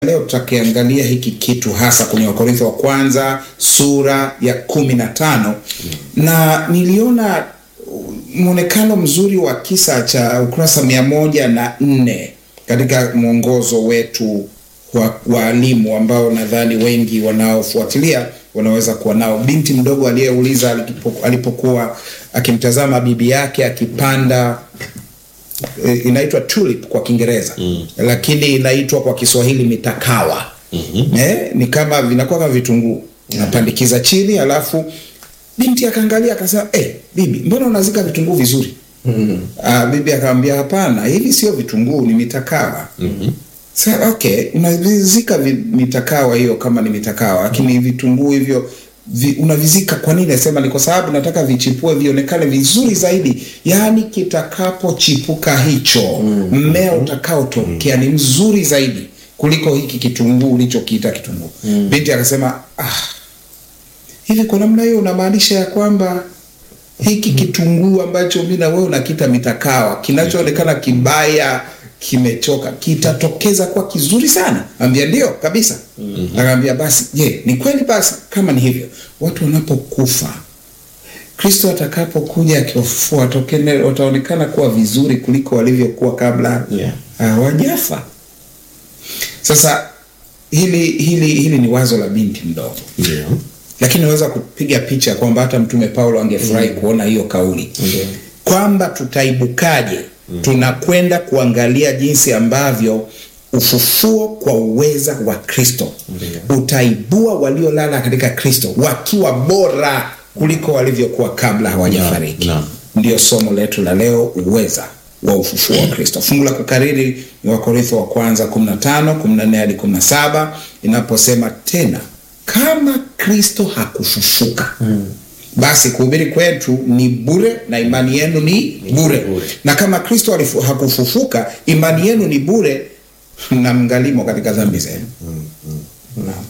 leo tutakiangalia hiki kitu hasa kwenye Wakorintho wa kwanza sura ya kumi na tano na niliona mwonekano mzuri wa kisa cha ukurasa mia moja na nne katika mwongozo wetu wa waalimu ambao nadhani wengi wanaofuatilia wanaweza kuwa nao. Binti mdogo aliyeuliza alipo- alipokuwa akimtazama bibi yake akipanda eh, inaitwa tulip kwa Kiingereza mm. lakini inaitwa kwa Kiswahili mitakawa mm-hmm. eh, ni kama vinakuwa kama vitunguu napandikiza chini, alafu binti akaangalia akasema, eh, bibi, mbona unazika vitunguu vizuri? mm-hmm. Ah, bibi akamwambia hapana, hivi sio vitunguu, ni mitakawa mm-hmm. Sa, okay, unavizika vi- mitakawa hiyo kama ni mitakawa, lakini vitunguu hivyo vi, unavizika kwa nini? Nasema ni kwa sababu nataka vichipue vionekane vizuri zaidi, yaani kitakapochipuka hicho mmea utakaotokea ni mzuri zaidi kuliko hiki kitunguu ulichokiita kitunguu. Binti akasema ah, hivi kwa namna hiyo unamaanisha ya kwamba hiki kitunguu ambacho mi na wewe unakiita mitakawa kinachoonekana kibaya kimechoka kitatokeza kuwa kizuri sana ambia ndio kabisa mm-hmm. akaambia basi je ni kweli basi kama ni hivyo watu wanapokufa kristo atakapokuja akiwafufua watokene- wataonekana kuwa vizuri kuliko walivyokuwa kabla Yeah. hawajafa sasa hili hili hili ni wazo la binti mdogo Ndio. lakini naweza kupiga picha kwamba hata mtume paulo angefurahi kuona hiyo kauli Ndio. kwamba tutaibukaje tunakwenda kuangalia jinsi ambavyo ufufuo kwa uweza wa kristo utaibua waliolala katika kristo wakiwa bora kuliko walivyokuwa kabla hawajafariki Naam, ndio somo letu la leo uweza wa ufufuo wa kristo fungu la kukariri ni wakorintho wa kwanza 15 14 hadi 17 inaposema tena kama kristo hakufufuka mm. basi kuhubiri kwetu ni bure na imani yenu ni bure. bure. na kama kristo alifu- hakufufuka imani yenu ni bure na mngalimo katika dhambi zenu Naam.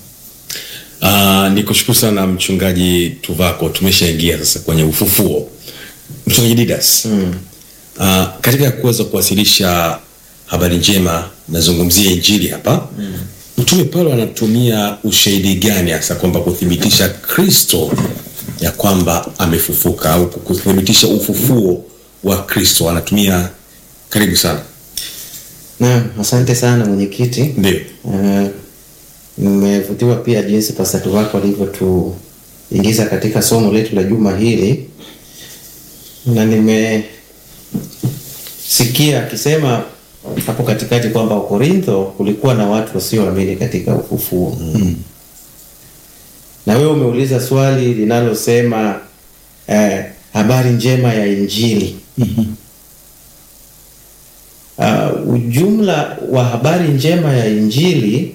Uh, ni kushukuru sana mchungaji Tuvako, tumeshaingia sasa kwenye ufufuo. Mchungaji Didas, mm. uh, katika kuweza kuwasilisha habari njema, nazungumzia injili hapa mm. Mtume Paulo anatumia ushahidi gani hasa kwamba kuthibitisha Kristo ya kwamba amefufuka au kuthibitisha ufufuo wa Kristo anatumia? Karibu sana. Naam, asante sana mwenyekiti. Ndio. Eh, Nimevutiwa pia jinsi pastor wako alivyotuingiza katika somo letu la juma hili, na nimesikia akisema hapo katikati kwamba Korintho kulikuwa na watu wasioamini katika ufufuo mm. na wewe umeuliza swali linalosema eh, habari njema ya Injili uh, ujumla wa habari njema ya Injili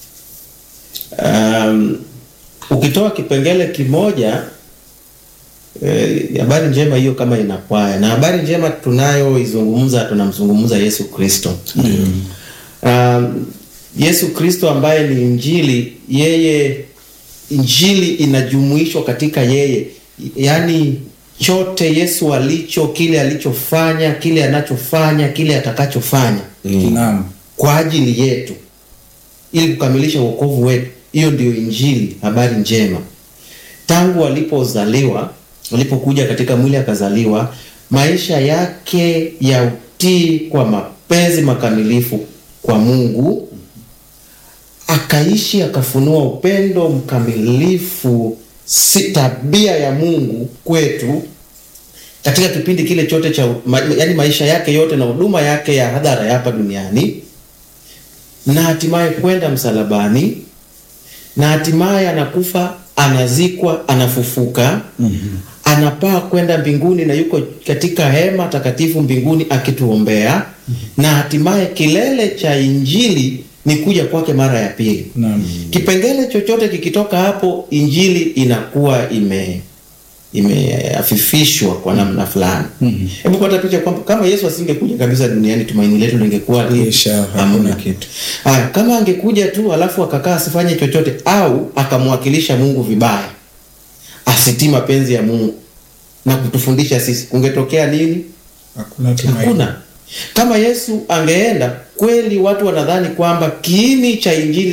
um, ukitoa kipengele kimoja eh, habari njema hiyo kama inakwaya na habari njema tunayoizungumza tunamzungumza Yesu Kristo um, Yesu Kristo ambaye ni Injili, yeye Injili inajumuishwa katika yeye, yaani chote Yesu alicho, kile alichofanya, kile anachofanya, kile atakachofanya Naam. kwa ajili yetu ili kukamilisha wokovu wetu. Hiyo ndio Injili, habari njema. Tangu alipozaliwa, alipokuja katika mwili akazaliwa, maisha yake ya utii kwa mapenzi makamilifu kwa Mungu, akaishi akafunua upendo mkamilifu, si tabia ya Mungu kwetu katika kipindi kile chote cha ma, yani maisha yake yote na huduma yake ya hadhara ya hapa duniani na hatimaye kwenda msalabani na hatimaye anakufa anazikwa anafufuka mm-hmm. anapaa kwenda mbinguni na yuko katika hema takatifu mbinguni akituombea mm-hmm. na hatimaye kilele cha injili ni kuja kwake mara ya pili Naam. kipengele chochote kikitoka hapo injili inakuwa ime imeafifishwa kwa namna fulani hebu pata picha kwamba kama yesu asingekuja kabisa duniani tumaini letu lingekuwa ni- Isha, hakuna hamna kitu. Haya, kama angekuja tu alafu akakaa asifanye chochote au akamwakilisha mungu vibaya asitii mapenzi ya mungu na kutufundisha sisi kungetokea nini hakuna tumaini. hakuna Kama Yesu angeenda kweli, watu wanadhani kwamba kiini cha injili